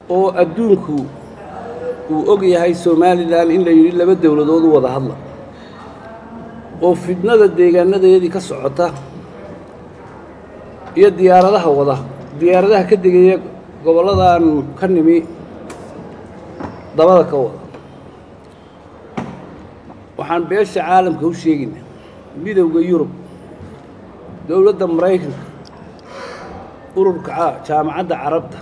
oo adduunku uu og yahay somalilan in la yidhi laba dowladood u wada hadla oo fidnada deegaanadeedii ka socota iyo diyaaradaha wada diyaaradaha ka degaya gobolladan ka nimi dabada ka wada waxaan beesha caalamka u sheegaynaa midowda yurub dowladda maraykanka ururka jaamacadda carabta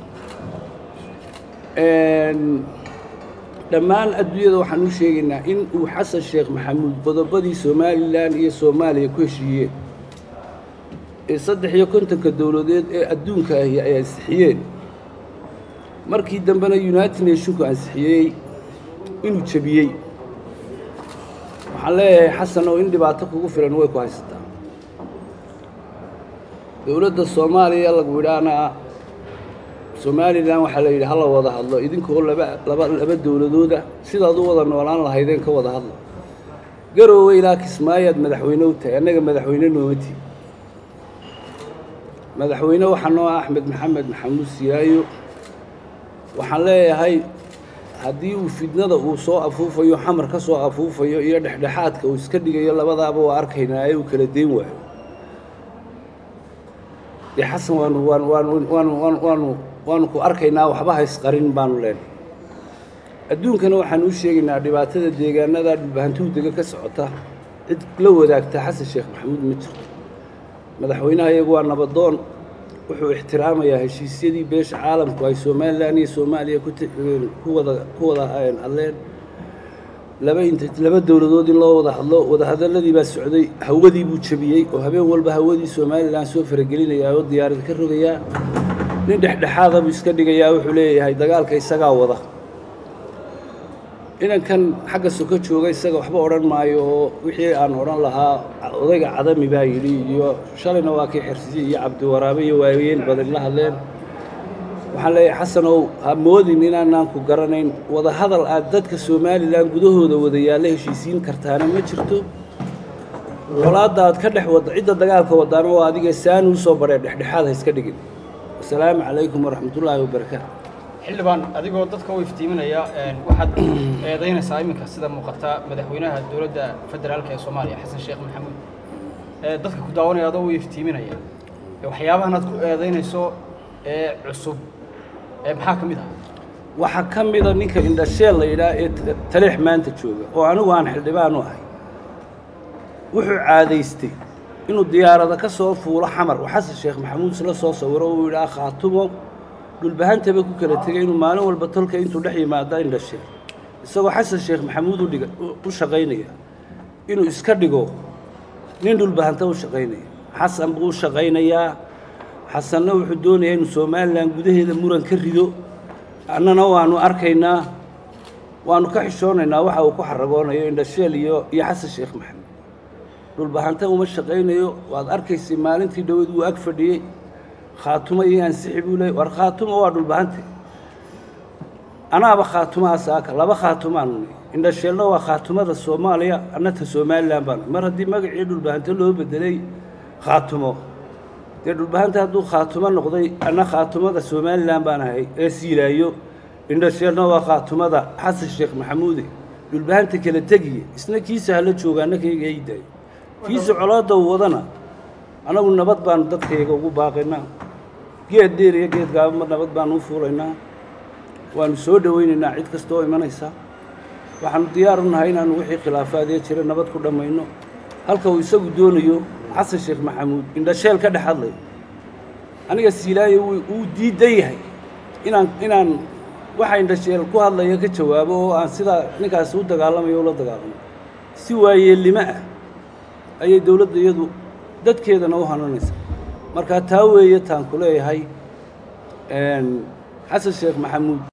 dhammaan adduunyada waxaan u sheegaynaa in uu xasan sheekh maxamuud qodobadii somalilan iyo soomaaliya ku heshiiyeen ee saddex iyo kontonka dowladeed ee adduunka ahi ay ansixiyeen markii dambena united nationku ansixiyey inuu jebiyey waxaan leeyahay xasan oo in dhibaato kugu filan way ku haysataa dowladda soomaaliya lagu idhaana somalilan waxaa la yidhi hala wada hadlo idinkoo laba laba laba dowladooda sidaad u wada noolaan lahaydeen ka wada hadlo garoowe ilaa kismaayaad madaxweyne u tahay annaga madaxweyne nooma tihi madaxweyne waxaa noo ah axmed maxamed maxamuud siyaayo waxaan leeyahay haddii uu fidnada uu soo afuufayo xamar ka soo afuufayo iyo dhexdhexaadka uu iska dhigayo labadaaba waa arkaynaa ee uu kala dayn waayo dee xasan waanu waanu waanu waanu waanu waanu waanu ku arkaynaa waxba haysqarin baanu leenahay adduunkana waxaanu u sheegaynaa dhibaatada deegaanada dhulbahantuu dega ka socota cid la wadaagta xasan sheekh maxamuud ma jirto madaxweynaha iyagu waa nabadoon wuxuu ixtiraamayaa heshiisyadii beesha caalamku ay somalilan iyo soomaaliya ku wada ku wada hadleen laba int laba dowladood in loo wada hadlo wadahadaladii baa socday hawadii buu jebiyey oo habeen walba hawadii somalilan soo faragelinayaa oo diyaarad ka rogayaa nin dhexdhexaada buu iska dhigayaa wuxuu leeyahay dagaalka isagaa wada inankan xagga soko jooga isaga waxba odhan maayo oo wixii aan odhan lahaa odayga cadami baa yidhi iyo shalayna waa kii xirsiye iyo cabdiwaraabe iyo waayeen badan la hadleen waxaan leeyahay xasanow ha moodin inaanaan ku garanayn wada hadal aad dadka somalilan gudahooda wada yaalla heshiisiin kartaana ma jirto colaadda aad ka dhex wadda cidda dagaalka wadaana waa adiga saani u soo badhee dhexdhexaad ha iska dhigin wasalaamu calaykum waraxmatullaahi wabarakaatu xildhibaan adigoo dadka u iftiiminaya waxaad eedaynaysaa iminka sida muuqata madaxweynaha dowladda federaalka ee soomaaliya xasan sheekh maxamuud dadka ku daawanaya adoo u iftiiminaya waxyaabahan aad ku eedaynayso ee cusub maxaa ka mid ah waxaa ka mida ninka indhasheel la yidhaah ee taleex maanta jooga oo anigu aan xildhibaan u ahay wuxuu caadaystay inuu diyaarada ka soo fuulo xamar oo xasan sheekh maxamuud isla soo sawiro uu yidhaah khaatumo dhulbahantaba ku kala tegay inuu maalin walba tolka intuu dhex yimaada indhasheel isagoo xasan sheekh maxamuud udhiga u shaqaynaya inuu iska dhigo nin dhulbahanta u shaqaynaya xasan buu u shaqaynayaa xasanna wuxuu doonayaa inuu somalilan gudaheeda muran ka rido annana waanu arkaynaa waanu ka xishoonaynaa waxa uu ku xaragoonayo indhasheel iyo iyo xasan sheekh maxamuud dhulbahanta uma shaqaynayo waad arkaysay maalintii dhaweed wuu ag fadhiyey khaatumo iyo ansixi buu leeyay war khaatumo waa dhulbahante anaaba khaatumaha saaka laba khaatumaanu indhasheelna waa khaatumada soomaaliya annata somalilan baanu mar haddii magacii dhulbahante loo bedelay khaatumo dee dhulbahante hadduu khaatumo noqday anna khaatumada somalilan baan ahay ee siilaayo indhasheelna waa khaatumada xasan sheekh maxamuude dhulbahanta kala tegiye isna kiisa hala jooga anna kayga haydaayo kiisa colaadda u wadana annagu nabad baanu dadkayga ugu baaqaynaa geed dheer iyo geed gaabama nabad baanu u fuulaynaa waanu soo dhowaynaynaa cid kasta oo imanaysa waxaanu diyaar u nahay inaanu wixii khilaafaadee jira nabad ku dhammayno halka uu isagu doonayo xasan sheekh maxamuud indhasheel ka dhex hadlay aniga siilaayo wuu diidan yahay inaan inaan waxa indhasheel ku hadlaya ka jawaabo oo aan sidaa ninkaasi u dagaalamayo ula dagaalamo si waayeelnimo ah ayay dowladda iyadu dadkeedana u hananaysaa markaa taa weeye taan ku leeyahay xasan sheekh maxamuud